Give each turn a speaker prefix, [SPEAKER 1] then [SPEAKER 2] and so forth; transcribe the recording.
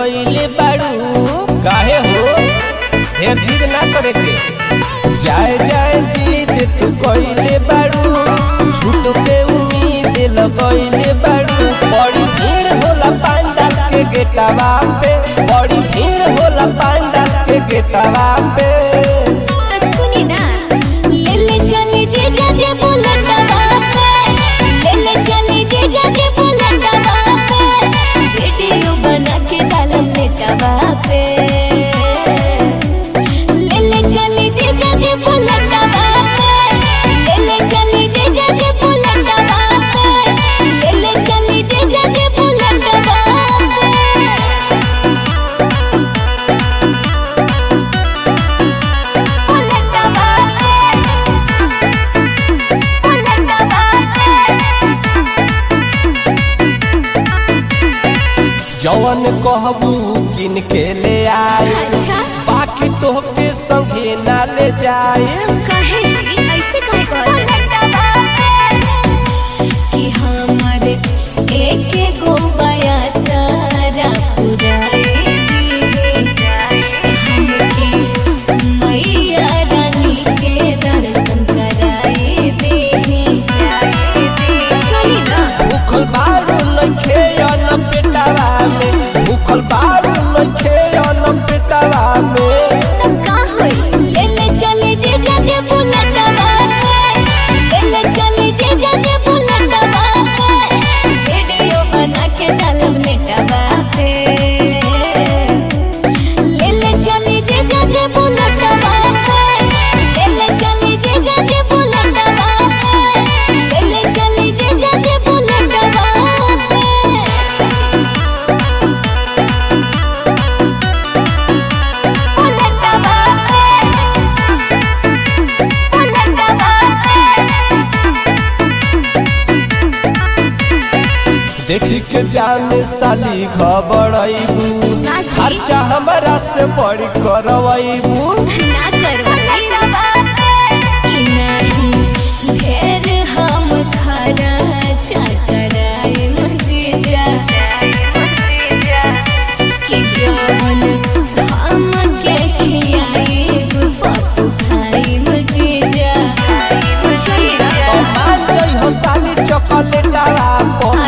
[SPEAKER 1] लगैले बाड़ू काहे हो फिर जिद ना करे के जाए जाए जिद तू कइले बाड़ू झूठ पे उम्मीद लगैले बाड़ू बड़ी भीड़ होला पांडाल के गेटवा पे बड़ी भीड़ होला पांडाल के गेटवा पे
[SPEAKER 2] सुनी ना ले ले चले जे जा जे बुलंदवा पे ले ले चले जे जा जे बुलंदवा पे वीडियो बना के डालम नेटवा पे ले ले चले जे जा जे बुलंदवा पे ले ले चले जे जा जे बुलंदवा पे ले ले चले जे जा जे बुलंदवा पे
[SPEAKER 1] जवन कहबू किन के ले आए
[SPEAKER 2] अच्छा
[SPEAKER 1] बाकी तोहके संगे ना ले जाए
[SPEAKER 2] काहे जी ऐसे काहे कहत कि हमर एक गो बया सारा पुराए दिहे हमके मैया रानी के दर्शन कराए दिहे चली ना
[SPEAKER 1] भूखल बारू नइखे अन पेटावा में भूखल बारू नइखे अन पेटावा में
[SPEAKER 2] तब का होई ले ले चले जे जा जे बुलंदवा पे ले ले चले जे जा जे बुलंदवा पे वीडियो बना के डालब नेटवा पे ले ले चले जे जा जे बुलंदवा पे ले ले चले जे जा जे बुलंदवा पे ले ले चले जे जा जे बुलंदवा पे
[SPEAKER 1] देखी के जाने साली घबराइबू
[SPEAKER 2] ना जी।
[SPEAKER 1] खर्चा हमरा से बड़ी करवाइबू
[SPEAKER 2] ना करवाई कि नहीं ढेर हम खर्चा कराए मजीजा कि जवन हम के खियाई पप्पू खाई मजीजा
[SPEAKER 1] तो मान गई हो साली चॉकलेटवा पो